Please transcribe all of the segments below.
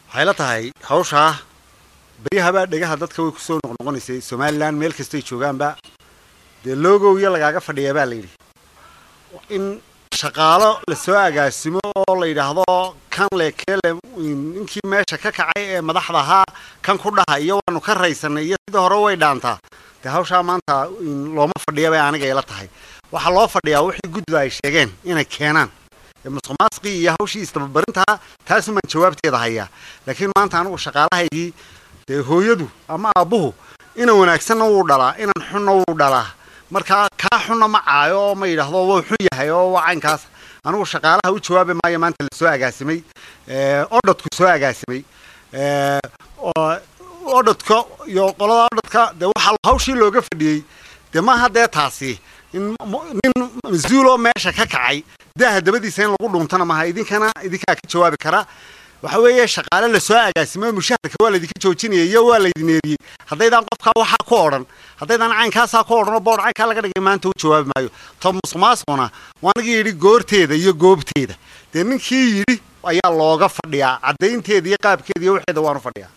waxay la tahay hawshaa beryahabaa dhegaha dadka way kusoo noqnoqonaysay somalilan meel kastay joogaanba dee logow iyo lagaaga fadhiyaa baa la yidhi in shaqaalo lasoo agaasimo oo la yidhaahdo kan lekeele ninkii meesha ka kacay ee madaxda ahaa kan ku dhaha iyo waanu ka raysanay iyo sidii hore way dhaantaa dee hawshaa maanta looma fadhiya bay aniga ila tahay waxaa loo fadhiyaa wixii guddiga ay sheegeen inay keenaan musuq maasiqii iyo hawshii istababarintaa taasumaan jawaabteeda hayaa laakiin maanta anigu shaqaalahaygii dee hooyadu ama aabbuhu ina wanaagsanna wuu dhalaa inan xunna wuu dhalaa markaa kaa xunna ma caayo oo ma yidhaahdo wuu xun yahay oo waa caynkaas anigu shaqaalaha u jawaabi maayo maanta la soo agaasimay odhodku soo agaasimay odhodka iyo qolada odhodka dee waxaa hawshii looga fadhiyey dee maaha dee taasi in nin mas-uuloo meesha ka kacay daaha dabadiisa in lagu dhuuntana maaha idinkana idinkaa ka jawaabi kara waxa weeye shaqaale lasoo agaasimo mushaharka waa laydinka joojinaya iyo waa laydin eeriyey haddaydaan qofkaa waxaa ku odhan haddaydaan caynkaasaa ku odhan oo boodh caynkaa laga dhigay maanta u jawaabi maayo to musuqmaasuquna waanagii yidhi goorteeda iyo goobteeda dee ninkii yidhi ayaa looga fadhiyaa caddaynteeda iyo qaabkeeda iyo waxeeda waanu fadhiyaa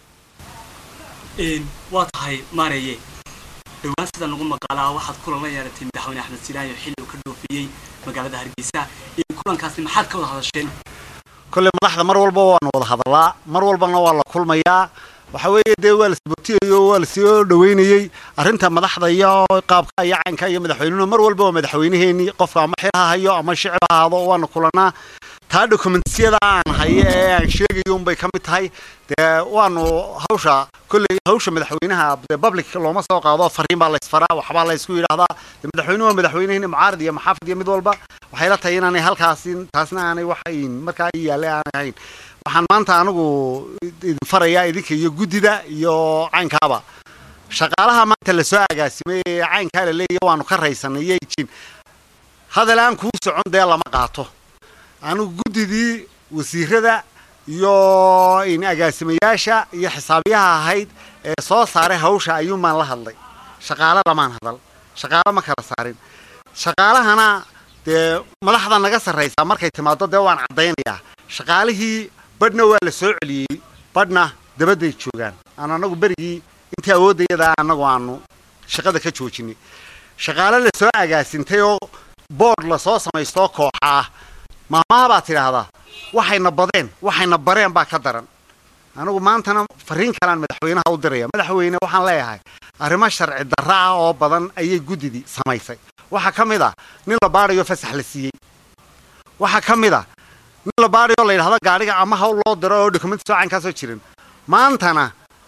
waa tahay maareye dhowaan sida lagu maqaalaa waxaad kulan la yeeratay madaxweyne axmed silaayo xilli uu ka dhoofiyey magaalada hargeysa kulankaasi maxaad ka wada hadasheen kolley madaxda mar walba waanu wada hadallaa mar walbana waa la kulmayaa waxa weeye dee waa la sabotiyayo waa lasoo dhaweynayey arrinta madaxda iyo qaabka iyo caynka iyo madaxweynuhu mar walba waa madaxweyneheenii qofka ama xil ha hayo ama shicib ha ahaado waanu kulanaa taa dokumentiyada aan hayo ee aan sheegayo unbay ka mid tahay dee waanu hawsha kolley hawsha madaxweynaha dee public looma soo qaado fariin baa laysfaraa waxbaa laysku yidhaahdaa dee madaxweynuhu waa madaxweyneheni mucaarad iyo maxaafid iyo mid walba waxay la tahay inaanay halkaasi taasna aanay waxayn markaa ii yaallay aanay ahayn waxaan maanta anigu idin farayaa idinka iyo guddida iyo caynkaaba shaqaalaha maanta lasoo agaasimay ee caynkaa la leeyahy waanu ka raysanay iyo jin hadal aan kuu socon dee lama qaato anigu guddidii wasiirada iyo agaasimayaasha iyo xisaabiyaha ahayd ee soo saaray hawsha ayuunbaan la hadlay shaqaalo lamaan hadal shaqaalo ma kala saarin shaqaalahana dee madaxda naga sarraysaa markay timaado dee waan caddaynayaa shaqaalihii badhna waa la soo celiyey badhna dabadday joogaan aan anagu berigii intii awooddayada annagu aanu shaqada ka joojinay shaqaale la soo agaasintay oo boodh lasoo samaystoo kooxa ah maamaha baad tidhaahdaa waxayna badeen waxayna bareen baa ka daran anigu maantana fariin kalean madaxweynaha u diraya madaxweyne waxaan leeyahay arrimo sharci darra ah oo badan ayay guddidii samaysay waxaa ka mid ah nin la baadhayo fasax la siiyey waxaa ka mid ah nin la baadhayo la yidhahdo gaadhiga ama hawl loo diro oo dokumenti soo caynkaasoo jirin maantana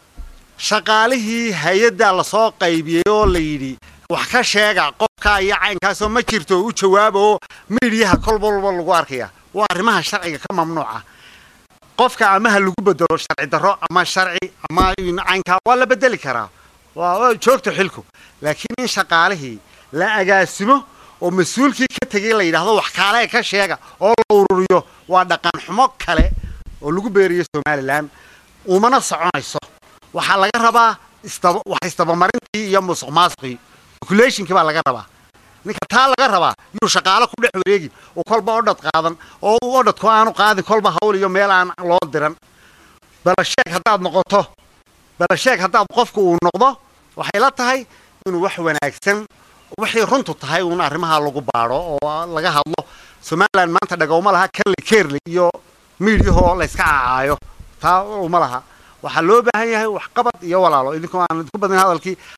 shaqaalihii hay-addaa lasoo qaybiyey oo la yidhi wax ka sheega qofkaa iyo caynkaasoo ma jirto u jawaaba oo miidhiyaha kolba walba lagu arkaya waa arrimaha sharciga ka mamnuuca qofka ama ha lagu bedelo sharci darro ama sharci ama caynkaa waa la bedeli karaa waa joogta xilku laakiin in shaqaalihii la agaasimo oo mas-uulkii ka tegay la yidhaahdo wax kaalee ka sheega oo la ururiyo waa dhaqan xumo kale oo lagu beeriyo somalilan umana soconayso waxaa laga rabaa istaba wax istabamarintii iyo musuq maasuqii calculationkii baa laga rabaa ninka taa laga rabaa yuu shaqaalo ku dhex wareegin oo kolba odhad qaadan oo uu odhadku aanu qaadin kolba hawl iyo meel aan loo diran balasheeg haddaad noqoto balasheeg haddaad qofku uu noqdo waxay la tahay inuu wax wanaagsan waxay runtu tahay uun arrimaha lagu baadho oo laga hadlo somalilan maanta dhagowma laha kanle keerle iyo miidyahoo layska cacaayo taa uma laha waxaa loo baahan yahay waxqabad iyo walaalo idinkoo aan idinku badin hadalkii